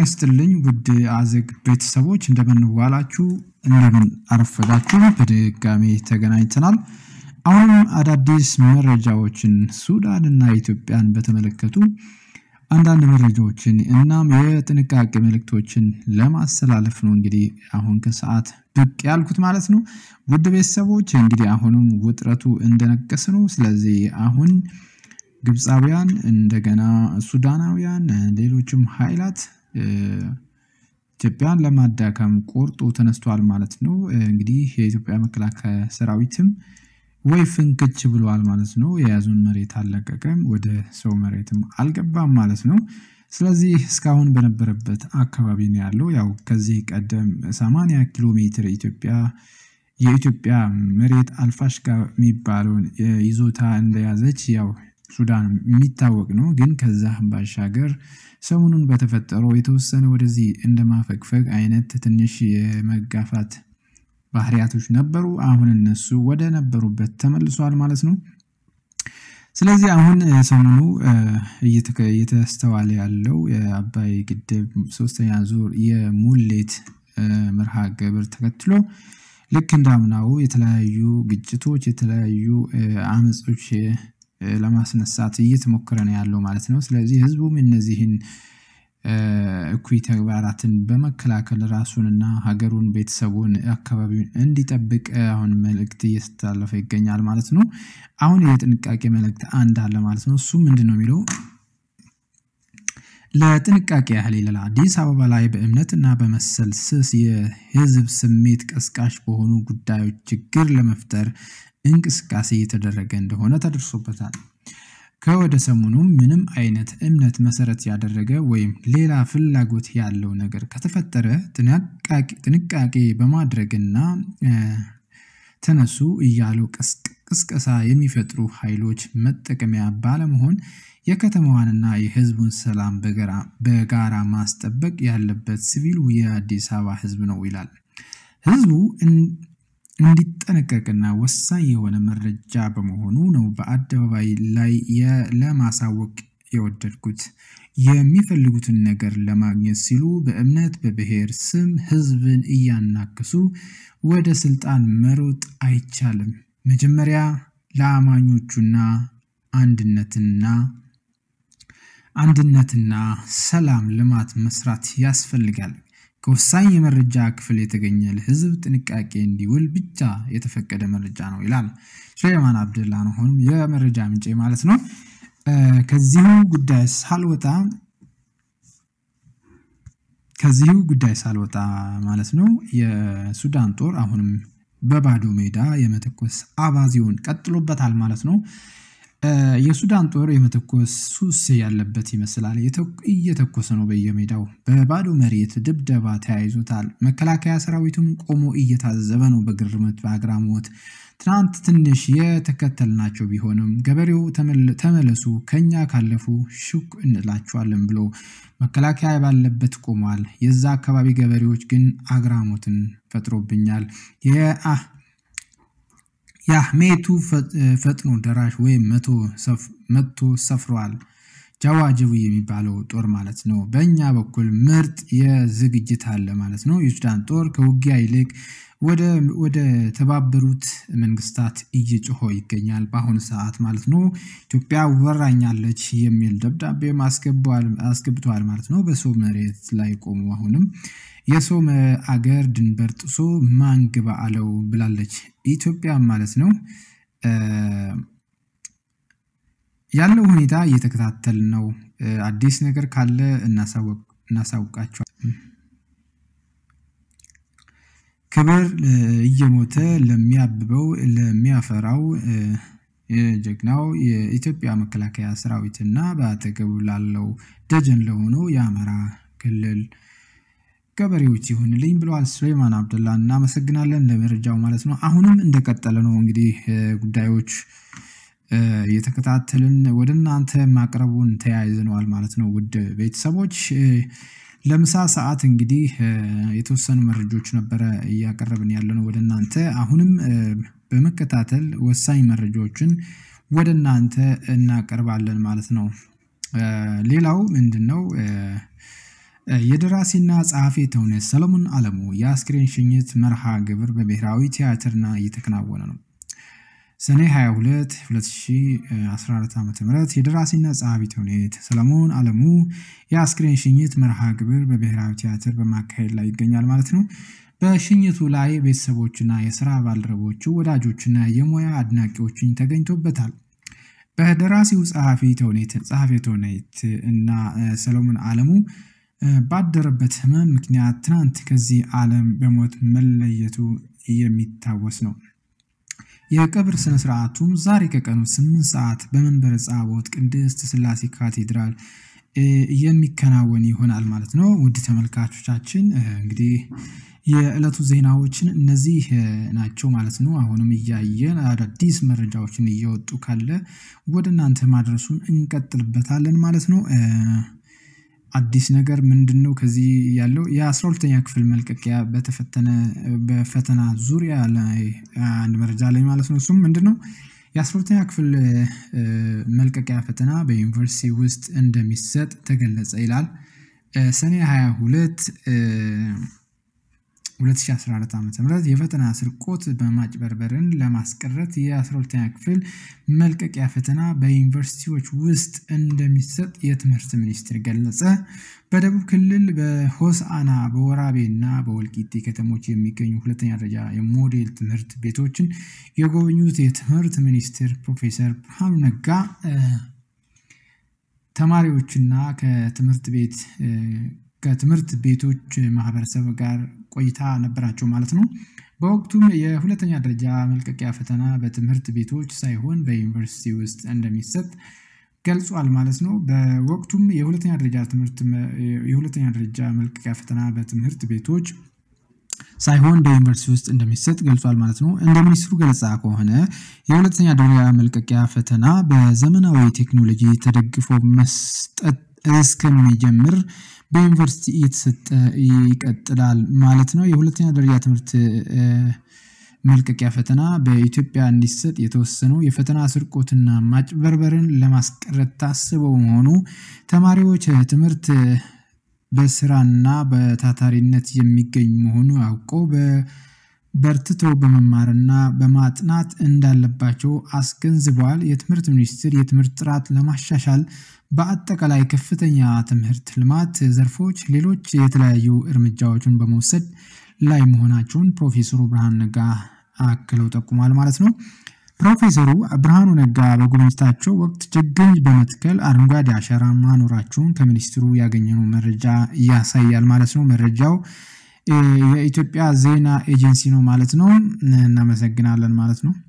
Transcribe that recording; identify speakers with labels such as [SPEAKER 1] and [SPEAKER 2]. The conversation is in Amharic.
[SPEAKER 1] ይስጥልኝ ውድ አዘግ ቤተሰቦች እንደምን ዋላችሁ፣ እንደምን አረፈዳችሁ። በድጋሚ ተገናኝተናል። አሁንም አዳዲስ መረጃዎችን ሱዳንና ኢትዮጵያን በተመለከቱ አንዳንድ መረጃዎችን እናም የጥንቃቄ መልእክቶችን ለማስተላለፍ ነው እንግዲህ አሁን ከሰዓት ብቅ ያልኩት ማለት ነው። ውድ ቤተሰቦች እንግዲህ አሁንም ውጥረቱ እንደነገሰ ነው። ስለዚህ አሁን ግብፃውያን እንደገና ሱዳናውያን፣ ሌሎችም ኃይላት ኢትዮጵያን ለማዳከም ቆርጦ ተነስቷል ማለት ነው። እንግዲህ የኢትዮጵያ መከላከያ ሰራዊትም ወይ ፍንክች ብለዋል ማለት ነው። የያዙን መሬት አልለቀቀም፣ ወደ ሰው መሬትም አልገባም ማለት ነው። ስለዚህ እስካሁን በነበረበት አካባቢ ነው ያለው። ያው ከዚህ ቀደም 80 ኪሎ ሜትር ኢትዮጵያ የኢትዮጵያ መሬት አልፋሽጋ የሚባለውን ይዞታ እንደያዘች ያው ሱዳን የሚታወቅ ነው። ግን ከዛ ባሻገር ሰሞኑን በተፈጠረው የተወሰነ ወደዚህ እንደማፈግፈግ አይነት ትንሽ የመጋፋት ባህሪያቶች ነበሩ። አሁን እነሱ ወደ ነበሩበት ተመልሷል ማለት ነው። ስለዚህ አሁን ሰሞኑ እየተስተዋለ ያለው የአባይ ግድብ ሶስተኛ ዙር የሙሌት መርሃ ግብር ተከትሎ ልክ እንዳምናው የተለያዩ ግጭቶች፣ የተለያዩ አመጾች ለማስነሳት እየተሞከረ ነው ያለው ማለት ነው። ስለዚህ ህዝቡም እነዚህን እኩይ ተግባራትን በመከላከል ራሱንና ሀገሩን፣ ቤተሰቡን፣ አካባቢውን እንዲጠብቅ አሁን መልእክት እየተላለፈ ይገኛል ማለት ነው። አሁን የጥንቃቄ መልእክት አንድ አለ ማለት ነው። እሱ ምንድን ነው የሚለው ለጥንቃቄ ያህል ይላል። አዲስ አበባ ላይ በእምነትና በመሰል ስስ የህዝብ ስሜት ቀስቃሽ በሆኑ ጉዳዮች ችግር ለመፍጠር እንቅስቃሴ እየተደረገ እንደሆነ ተደርሶበታል። ከወደ ሰሞኑም ምንም አይነት እምነት መሰረት ያደረገ ወይም ሌላ ፍላጎት ያለው ነገር ከተፈጠረ ጥንቃቄ በማድረግና ተነሱ እያሉ ቅስቀሳ የሚፈጥሩ ኃይሎች መጠቀሚያ ባለመሆን የከተማዋንና የህዝቡን ሰላም በጋራ ማስጠበቅ ያለበት ሲቪሉ የአዲስ አበባ ህዝብ ነው ይላል። ህዝቡ እንዲጠነቀቅና ወሳኝ የሆነ መረጃ በመሆኑ ነው በአደባባይ ላይ ለማሳወቅ የወደድኩት። የሚፈልጉትን ነገር ለማግኘት ሲሉ በእምነት በብሔር ስም ህዝብን እያናከሱ ወደ ስልጣን መሮጥ አይቻልም። መጀመሪያ ለአማኞቹና አንድነትና አንድነትና ሰላም ልማት መስራት ያስፈልጋል። ከወሳኝ የመረጃ ክፍል የተገኘ ለህዝብ ጥንቃቄ እንዲውል ብቻ የተፈቀደ መረጃ ነው ይላል ሱሌማን አብደላ ነው አሁንም የመረጃ ምንጭ ማለት ነው። ከዚሁ ጉዳይ ሳልወጣ ከዚሁ ጉዳይ ሳልወጣ ማለት ነው የሱዳን ጦር አሁንም በባዶ ሜዳ የመተኮስ አባዜውን ቀጥሎበታል ማለት ነው። የሱዳን ጦር የመተኮስ ሱስ ያለበት ይመስላል። እየተኮሰ ነው በየሜዳው። በባዶ መሬት ድብደባ ተያይዞታል። መከላከያ ሰራዊቱም ቆሞ እየታዘበ ነው በግርምት በአግራሞት። ትናንት ትንሽ የተከተልናቸው ቢሆንም ገበሬው ተመለሱ፣ ከኛ ካለፉ ሹክ እንላቸዋለን ብሎ መከላከያ ባለበት ቆሟል። የዛ አካባቢ ገበሬዎች ግን አግራሞትን ፈጥሮብኛል። የአህሜቱ ፈጥኖ ደራሽ ወይም መቶ ሰፍሯል። ጃዋጅቡ የሚባለው ጦር ማለት ነው። በእኛ በኩል ምርጥ የዝግጅት አለ ማለት ነው። የሱዳን ጦር ከውጊያ ይልቅ ወደ ተባበሩት መንግስታት እየጮሆ ይገኛል በአሁኑ ሰዓት ማለት ነው። ኢትዮጵያ ወራኛለች የሚል ደብዳቤ አስገብተዋል ማለት ነው። በሰው መሬት ላይ ቆሙ። አሁንም የሰው አገር ድንበር ጥሶ ማን ግባ አለው ብላለች ኢትዮጵያ ማለት ነው። ያለው ሁኔታ እየተከታተል ነው። አዲስ ነገር ካለ እናሳውቃቸዋል። ክብር እየሞተ ለሚያብበው ለሚያፈራው የጀግናው የኢትዮጵያ መከላከያ ሰራዊትና በአጠገቡ ላለው ደጀን ለሆነው የአማራ ክልል ገበሬዎች ይሁንልኝ ብለዋል ሱሌማን አብደላ። እናመሰግናለን ለመረጃው ማለት ነው። አሁንም እንደቀጠለ ነው እንግዲህ ጉዳዮች እየተከታተልን ወደ እናንተ ማቅረቡን ተያይዘነዋል ማለት ነው። ውድ ቤተሰቦች ለምሳ ሰዓት እንግዲህ የተወሰኑ መረጃዎች ነበረ እያቀረብን ያለነው ወደ እናንተ። አሁንም በመከታተል ወሳኝ መረጃዎችን ወደ እናንተ እናቀርባለን ማለት ነው። ሌላው ምንድን ነው የደራሲና ጸሐፊ ተውኔት ሰለሞን አለሙ የአስክሬን ሽኝት መርሃ ግብር በብሔራዊ ቲያትርና እየተከናወነ ነው። ሰኔ 22 2014 ዓ ም የደራሲና ጸሐፊ ተውኔት ሰለሞን አለሙ የአስክሬን ሽኝት መርሃ ግብር በብሔራዊ ቲያትር በማካሄድ ላይ ይገኛል ማለት ነው። በሽኝቱ ላይ ቤተሰቦችና የስራ ባልደረቦቹ ወዳጆችና የሙያ አድናቂዎችን ተገኝቶበታል። በደራሲው ጸሐፊ ተውኔት ጸሐፊ ተውኔት እና ሰለሞን አለሙ ባደረበት ህመም ምክንያት ትናንት ከዚህ ዓለም በሞት መለየቱ የሚታወስ ነው። የቀብር ስነ ስርዓቱም ዛሬ ከቀኑ ስምንት ሰዓት በመንበረ ጸባዖት ቅድስት ሥላሴ ካቴድራል የሚከናወን ይሆናል ማለት ነው። ውድ ተመልካቾቻችን እንግዲህ የዕለቱ ዜናዎችን እነዚህ ናቸው ማለት ነው። አሁንም እያየን አዳዲስ መረጃዎችን እየወጡ ካለ ወደ እናንተ ማድረሱን እንቀጥልበታለን ማለት ነው። አዲስ ነገር ምንድን ነው? ከዚህ ያለው የአስራ ሁለተኛ ክፍል መልቀቂያ በተፈተነ በፈተና ዙሪያ ላይ አንድ መረጃ ላይ ማለት ነው። እሱም ምንድን ነው? የአስራ ሁለተኛ ክፍል መልቀቂያ ፈተና በዩኒቨርሲቲ ውስጥ እንደሚሰጥ ተገለጸ ይላል። ሰኔ 22 2014 ዓ ም የፈተና ስርቆት በማጭበርበርን ለማስቀረት የ12ኛ ክፍል መልቀቂያ ፈተና በዩኒቨርሲቲዎች ውስጥ እንደሚሰጥ የትምህርት ሚኒስቴር ገለጸ። በደቡብ ክልል በሆሳዕና በወራቤ እና በወልቂጤ ከተሞች የሚገኙ ሁለተኛ ደረጃ የሞዴል ትምህርት ቤቶችን የጎበኙት የትምህርት ሚኒስትር ፕሮፌሰር ብርሃኑ ነጋ ተማሪዎችና ከትምህርት ቤት ከትምህርት ቤቶች ማህበረሰብ ጋር ቆይታ ነበራቸው ማለት ነው። በወቅቱም የሁለተኛ ደረጃ መልቀቂያ ፈተና በትምህርት ቤቶች ሳይሆን በዩኒቨርሲቲ ውስጥ እንደሚሰጥ ገልጿል ማለት ነው። በወቅቱም የሁለተኛ ደረጃ ትምህርት የሁለተኛ ደረጃ መልቀቂያ ፈተና በትምህርት ቤቶች ሳይሆን በዩኒቨርሲቲ ውስጥ እንደሚሰጥ ገልጿል ማለት ነው። እንደ ሚኒስትሩ ገለጻ ከሆነ የሁለተኛ ደረጃ መልቀቂያ ፈተና በዘመናዊ ቴክኖሎጂ ተደግፎ መስጠት እስከሚጀምር በዩኒቨርሲቲ እየተሰጠ ይቀጥላል ማለት ነው። የሁለተኛ ደረጃ ትምህርት መልቀቂያ ፈተና በኢትዮጵያ እንዲሰጥ የተወሰነው የፈተና ስርቆትና ማጭበርበርን ለማስቀረት ታስበው መሆኑ ተማሪዎች ትምህርት በስራና በታታሪነት የሚገኝ መሆኑ አውቀው በርትተው በመማርና በማጥናት እንዳለባቸው አስገንዝበዋል። የትምህርት ሚኒስቴር የትምህርት ጥራት ለማሻሻል በአጠቃላይ ከፍተኛ ትምህርት ልማት ዘርፎች ሌሎች የተለያዩ እርምጃዎችን በመውሰድ ላይ መሆናቸውን ፕሮፌሰሩ ብርሃኑ ነጋ አክለው ጠቁሟል ማለት ነው። ፕሮፌሰሩ ብርሃኑ ነጋ በጉብኝታቸው ወቅት ችግኝ በመትከል አረንጓዴ አሻራ ማኖራቸውን ከሚኒስትሩ ያገኘነው መረጃ ያሳያል ማለት ነው። መረጃው የኢትዮጵያ ዜና ኤጀንሲ ነው ማለት ነው። እናመሰግናለን ማለት ነው።